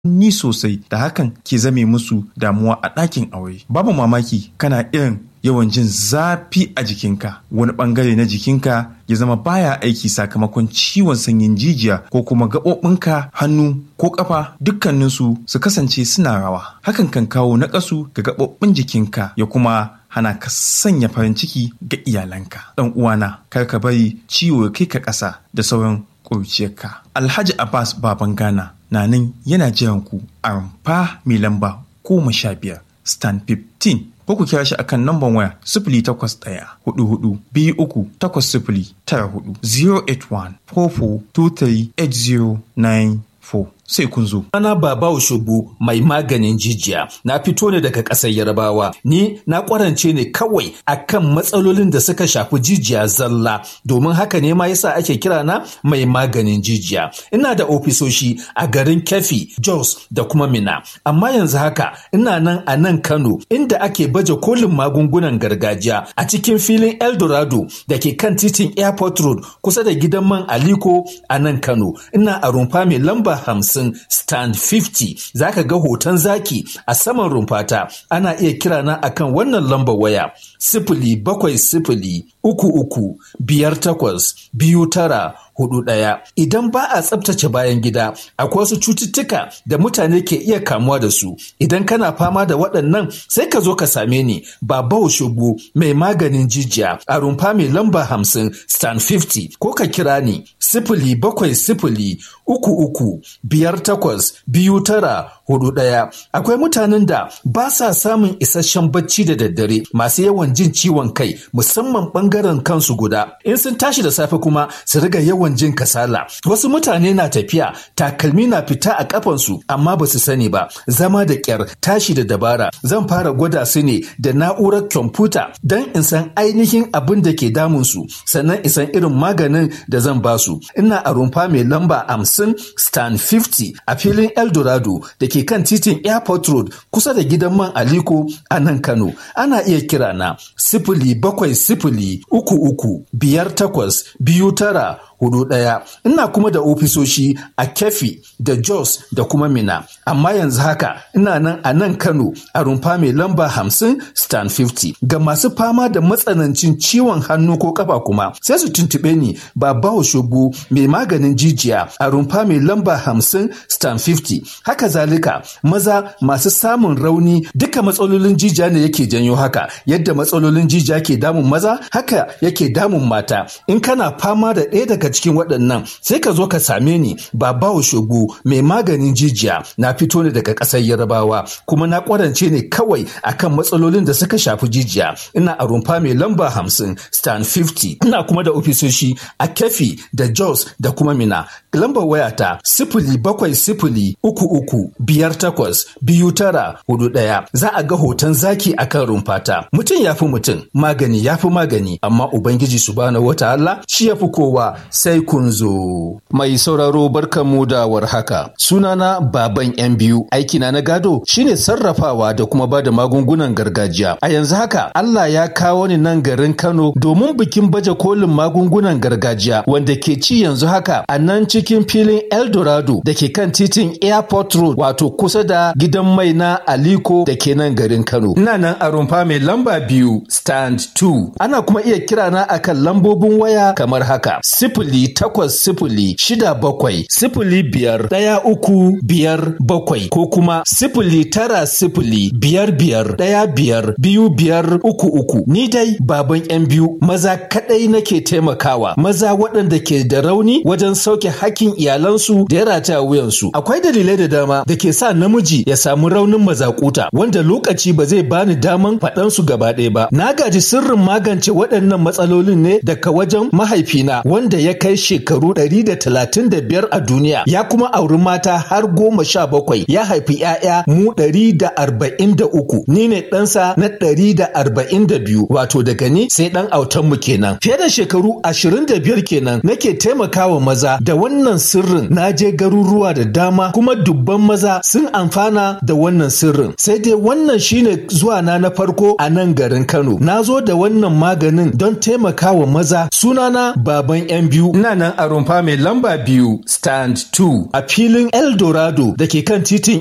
ni sosai da hakan ke zame musu damuwa a ɗakin aure babu mamaki kana irin yawan jin zafi a jikinka wani bangare na jikinka ya zama baya aiki sakamakon ciwon sanyin jijiya ko kuma gaɓoɓinka hannu ko ƙafa dukkaninsu su kasance suna rawa hakan kan kawo naƙasu ga gaɓoɓin jikinka ya kuma hana ka sanya farin ciki ga iyalanka ɗan uwana kar ka bari ciwo ya kai ka ƙasa da sauran ƙuruciyarka alhaji abbas baban ghana na nan yana jiran ku a rumfa mai lamba goma sha biyar stand 15 ko ku kira shi akan namban waya sifili takwas ɗaya hudu hudu biyu uku takwas sifili tara hudu 081 4423 8094 sai kun zo. Ana Baba Oshobu mai maganin jijiya na fito ne daga ƙasar Yarbawa ni na ƙwarance ne kawai akan matsalolin da suka shafi jijiya zalla domin haka ne ma yasa ake kira na mai maganin jijiya. Ina da ofisoshi a garin Kefi, Jos da kuma Mina. Amma yanzu haka ina nan a nan Kano inda ake baje kolin magungunan gargajiya a cikin filin Eldorado da ke kan titin Airport Road kusa da gidan man Aliko a nan Kano. Ina a rumfa mai lamba hamsin stand 50 zaka ga hoton zaki a saman rumfata ana iya kira na akan wannan lambar waya sifili bakwai sifili uku uku biyar takwas biyu tara hudu ɗaya. Idan ba a tsabtace bayan gida, akwai wasu cututtuka da mutane ke iya kamuwa da su. Idan kana fama da waɗannan sai ka zo ka same ni Baba Shugu mai maganin jijiya a rumfa mai lamba hamsin stand 50 ko ka kira ni sifili bakwai sifili uku uku biyar takwas biyu tara hudu ɗaya. Akwai mutanen da ba sa samun isasshen bacci da daddare masu yawan jin ciwon kai musamman ɓangaren kansu guda. In sun tashi da safe kuma su riga yawan yawan jin kasala wasu mutane na tafiya takalmi na fita a kafansu amma ba su sani ba zama da kyar tashi da dabara zan fara gwada su ne da na'urar kwamfuta don in san ainihin abin da ke damun su sannan in san irin maganin da zan ba su ina a rumfa mai lamba hamsin stand 50 a filin eldorado da ke kan titin airport road kusa da gidan man aliko a nan kano ana iya kira na sifili bakwai sifili uku uku biyar takwas biyu tara hudu ɗaya. Ina kuma da ofisoshi a Kefi da Jos da kuma Mina. Amma yanzu haka ina nan a nan Kano a rumfa mai lamba hamsin stand 50. Ga masu fama da matsanancin ciwon hannu ko kafa kuma sai su tuntuɓe ni Baba Shogu mai maganin jijiya a rumfa mai lamba hamsin stand 50. Haka zalika maza masu samun rauni duka matsalolin jijiya ne yake janyo haka yadda matsalolin jijiya ke damun maza haka yake damun mata. In kana fama da ɗaya daga cikin waɗannan sai ka zo ka same ni babawo shogu mai maganin jijiya na fito ne daga ƙasar yarabawa kuma na ƙwarance ne kawai akan matsalolin da suka shafi jijiya ina a rumfa mai lamba hamsin stand 50 ina kuma da ofisoshi a kefi da jos da kuma mina lambar wayata sifili bakwai sifili uku uku biyar takwas biyu tara hudu ɗaya za a ga hoton zaki akan rumfata mutum ya fi mutum magani ya fi magani amma ubangiji subhanahu wataala shi ya fi kowa sai kun zo. Mai sauraro barkanmu da warhaka. Sunana baban yan biyu. Aikina na gado shine sarrafawa da kuma ba da magungunan gargajiya. A yanzu haka Allah ya kawo ni nan garin Kano domin bikin baje kolin magungunan gargajiya wanda ke ci yanzu haka a nan cikin filin Eldorado da ke kan titin Airport Road wato kusa da gidan mai na Aliko da ke nan garin Kano. Ina nan a rumfa mai lamba biyu stand 2. Ana kuma iya kirana akan lambobin waya kamar haka. sifili takwas sifili shida bakwai sifili biyar ɗaya uku biyar bakwai ko kuma sifili tara sifili biyar biyar ɗaya biyar biyu biyar uku uku ni dai baban yan biyu maza kaɗai nake taimakawa maza waɗanda ke da rauni wajen sauke hakkin iyalansu da ya rataya wuyansu akwai dalilai da dama da ke sa namiji ya samu raunin mazakuta wanda lokaci ba zai bani daman faɗansu gaba ɗaya ba na gaji sirrin magance waɗannan matsalolin ne daga wajen mahaifina wanda ya kai shekaru 135 a duniya ya kuma auri mata har goma sha bakwai ya haifi 'ya'ya mu 143 ni ne ɗansa na 142 wato daga ni sai ɗan autanmu kenan fiye da shekaru 25 kenan nake taimakawa maza da wannan wannan sirrin na je garuruwa da dama kuma dubban maza sun amfana da wannan sirrin sai dai wannan shine zuwa na na farko a nan garin Kano na zo da wannan maganin don taimakawa maza sunana baban yan biyu ina nan a rumfa mai lamba biyu stand 2 a filin Eldorado da ke kan titin